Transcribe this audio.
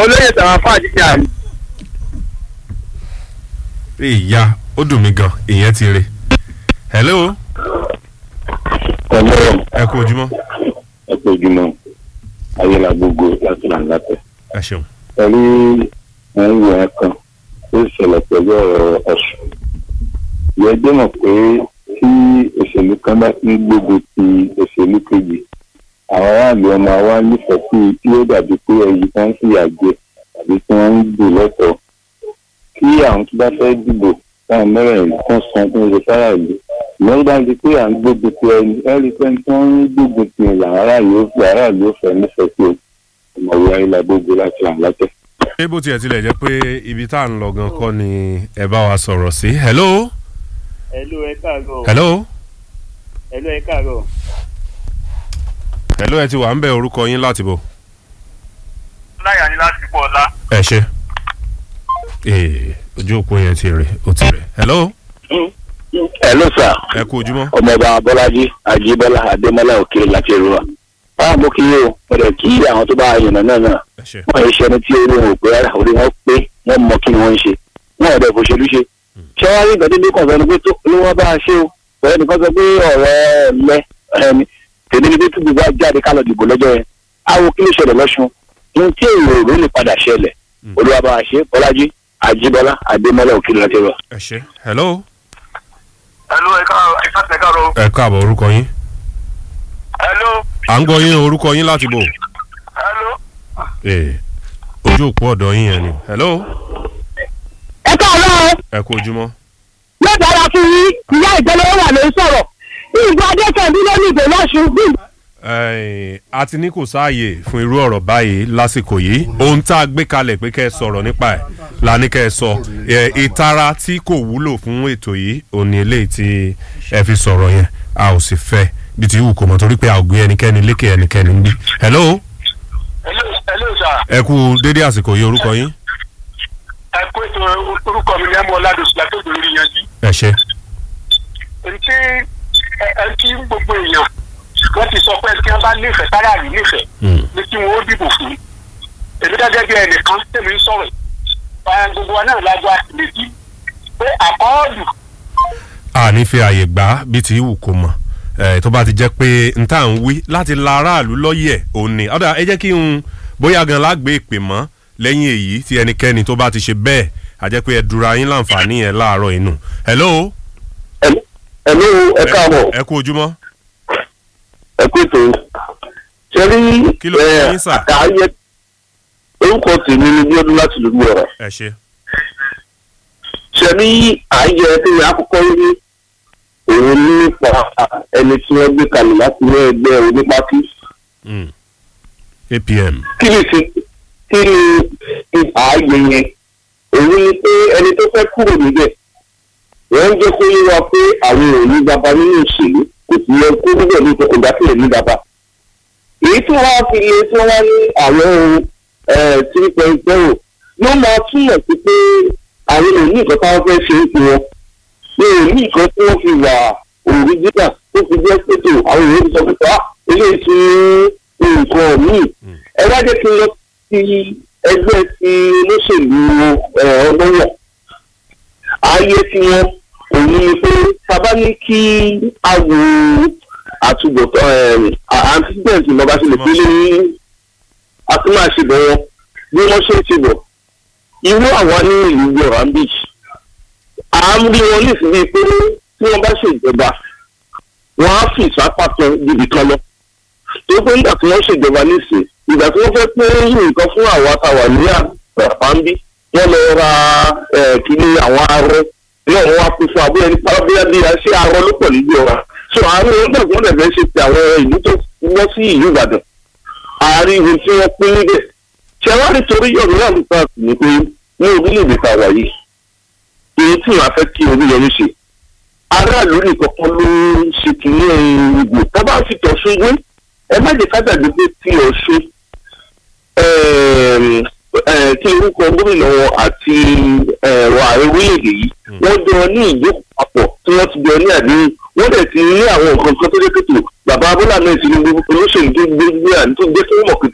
olóyè tàwọn fáàjì ní àná. ìyá ó dùn mí gan ìyẹn ti re hello ọlọ́run ẹ kú ojúmọ́ ẹ pé ojúmọ́ ayélujára gbogbo láti là ń látẹ̀. ẹ ṣeun pẹ̀lú ẹ̀yìn ẹ̀ kan tó ṣẹlẹ̀ pẹ̀lú ọ̀rọ̀ ọ̀sùn. ìyẹn jẹ́ mọ̀ pé tí òṣèlú kan bá ti ń gbógun ti òṣèlú kejì àwọn aráàlú ọmọ wa nífẹ̀ẹ́ sí i tí ó dàbí pé ẹyí kan ń fìyà jẹ tàbí tí wọ́n ń dùn lọ́tọ̀ọ́ kí àwọn tó bá fẹ́ dìbò táwọn mẹ́rẹ̀ẹ̀rin kan san fún oṣù fáráàlú ìyẹn bá di pé à ń gbógun ti ẹni ẹni pé tí wọ́n ń gbógun ti làwọn aráàlú ó fẹ́ aráàlú ó fẹ́ nífẹ̀ẹ́ sí o ọmọwé ayélujára gbogbo láti là ń látẹ̀. ṣé bó tiẹ̀ tilẹ̀ jẹ́ pé ibi tá à ń lọ gan kọ́ ni ẹ bá wa sọ̀rọ̀ sí hello Hello ẹ káàárọ̀. hello Hello ẹ káàárọ̀. hello ẹ ti wà ń bẹ orúkọ yín láti bò láyà ni láti pọ̀ ọ̀la. ẹ ṣe ee ojú òpó yẹn ti rè ó ti rè hello ẹ ló sà ẹ kú ojúmọ́ ọmọọba bọ́lájí àjíbọ́lá adémọ́lá òkè láti èrúwà. báwo mo kí yín o mo dẹ̀ kí àwọn tó bá yànnà náà náà ẹ ṣe wọ́n yẹ ṣẹni tí orí wọn ò pé rárá orí wọn pé wọ́n mọ kí ni wọ́n ń ṣe wọ́n ọ̀dẹ̀ kò ṣèlú ṣe. ṣé wàá rí ìgbà tí bí kọ̀ọ̀kan ni pé tó ló wọ́n bá a ṣe o bẹ́ẹ̀ nìkan sọ pé ọ̀rọ̀ ẹ̀lẹ́ ẹni tèmi ni pé tí gbogbo ajáde ká lọ dìbò lọ́jọ́ yẹn àwọn kí ló ṣẹlẹ̀ lọ́sùn ní tí èrò èrò lè padà ṣẹlẹ̀ olúwa bá a ṣe bọ́lájí àjíbọ́lá adémọ́lá òkè láti èrúwà. ẹ ṣe hello Hello ẹ káàárọ̀ ẹ káàárọ̀ ẹ káàárọ̀. ẹ káàbọ̀ orúkọ yín Hello à ń gbọ́ yín orúkọ yín láti bò hello. ee ojú òpó ọ̀dọ̀ yín yẹn ni hello ẹ káàárọ̀ ẹ kú ojúmọ́ yóò dára fún yín ìyá ìjọba wà ló ń sọ̀rọ̀ ìgbà adékèndí ló ní ìbò lọ́sùn bí Ẹ̀, a ti ní kò sáàyè fún irú ọ̀rọ̀ báyìí lásìkò yìí ohun tá a gbé kalẹ̀ pé kẹ́ ẹ sọ̀rọ̀ nípa ẹ̀ la ní kẹ́ ẹ sọ Ẹ̀, ìtara tí kò wúlò fún ètò yìí ò ní eléyìí tí ẹ fi sọ̀rọ̀ yẹn a ò sì fẹ́ bí ti wù kó mọ̀ torí pé a ò gbé ẹnikẹ́ni lékè ẹnikẹ́ni ń bí. hello Hello hello sir. ẹ kú dédé àsìkò yìí orúkọ yín ẹ kó ètò orúkọ mi ní ẹmọ ọládùsù látòkè lórí yanjú. ẹ ṣe èyí tí ẹ ẹ tí gbogbo èèyàn wọ́n ti sọ pé kí wọ́n bá nífẹ̀ẹ́ sáráàlú nífẹ̀ẹ́ Mm. ní kí wọ́n ó dìbò fún. èmi gẹ́gẹ́ bí ẹnìkan tèmi ń sọ̀rọ̀ ẹ̀ gbogbo wa náà lájọ àtìlẹ́jì pé àkọọ́lù a ní fi àyè gbà bí ti wù kó mọ̀ ẹ̀ tó bá ti jẹ́ pé n tá à ń wí láti la aráàlú lọ́yẹ̀ òní ọ̀dà ẹ jẹ́ kí n bóyá gan lágbé ìpè mọ́ lẹ́yìn èyí tí ẹnikẹ́ni tó bá ti ṣe bẹ́ẹ̀ a jẹ́ pé ẹ dura yín láǹfààní yẹn láàárọ̀ inú. hello ẹ̀lú ẹ káàbọ̀ ẹ kú ojúmọ́ ẹ kú ètò ṣe rí Kí ló fún yín, sà? àtàyẹ orúkọ tèmi ni bíọ́dún láti lórí ọ̀rọ̀ ẹ ṣe ṣe rí àyẹ tí mi àkọ́kọ́ rí òun nípa ẹni tí wọ́n gbé kalẹ̀ láti ní ẹgbẹ́ onípákí Mm. apm kí ni ṣe kí ni ààyè yẹn òun ni pé ẹni tó fẹ́ kúrò níbẹ̀ wọ́n ń jẹ́ kó yé wa pé àwọn ò ní baba nínú ìṣèlú kò sì yẹ kó níbẹ̀ ní ìtọ́kùn dákìlẹ̀ ní baba. èyí tí wọ́n á fi lé tí wọ́n wá ní àwọn ohun three point zero ló máa túmọ̀ sí pé àwọn ò ní nǹkan táwọn fẹ́ ṣe é fún wọn ní ò ní nǹkan tí wọ́n fi wà òrìjínà tó fi jẹ́ pẹ̀tò àwọn èèyàn ti sọ pé pa eléyìí ti ní nǹkan míì ẹ wá jẹ́ kí n lọ sí ẹgbẹ́ ti olóṣèlú ọlọ́wọ̀ ayé tí wọ́n òun ni pé sábà ní kí a wo àtúbọ̀tán antecedent lọ́ba ṣe lè pélé ní atúmọ̀ṣebọ̀ wọn bí wọ́n ṣe ń ṣe bọ̀ irú àwa ní ìlú yorùbá beach à ń rí wọn nísìnyí pé tí wọ́n bá ṣèjọba wọ́n á fi ìsápàtàn níbi kan lọ tó pé nígbà tí wọ́n ṣèjọba nísìn ìgbà tí wọ́n fẹ́ pé nǹkan fún àwa táwa ní àpáńbí wọ́n lọ ra kíní àwọn arọ náà wọ́n wá kú fún abúlé ní pálábíyá bí i ṣé arọ ló pọ̀ níbi ọ̀ra so àárín wọn gbàgbọ́ wọn dẹ̀fẹ́ ṣe ti àwọn ìlú tó wọ́ sí ìlú ìbàdàn àárín ibi tí wọ́n pín níbẹ̀ ṣé wá nítorí yọ̀rù náà nípa ní pé ní orílẹ̀-èdè tá a wà yìí èyí tí wọ́n á fẹ́ kí oríyọrí ṣe aráàlú nìkan kan ló ń ṣe kìíní ìgbò tá bá fi tọ̀ ṣe wé ẹ má jẹ́ ká dàgbé pé tí ọ̀ṣun tí orúkọ gómìnà wọn àti ẹ̀rọ ààrẹ orílẹ̀-èdè yìí wọ́n jọ ní ìjókòó papọ̀ tí wọ́n ti jọ ní àdéhùn wọ́n dẹ̀ ti ní àwọn nǹkan kan tó dé kòtò bàbá abúlé náà ti ní olóṣèlú tó gbé gbé àní tó gbé fún mọ̀kì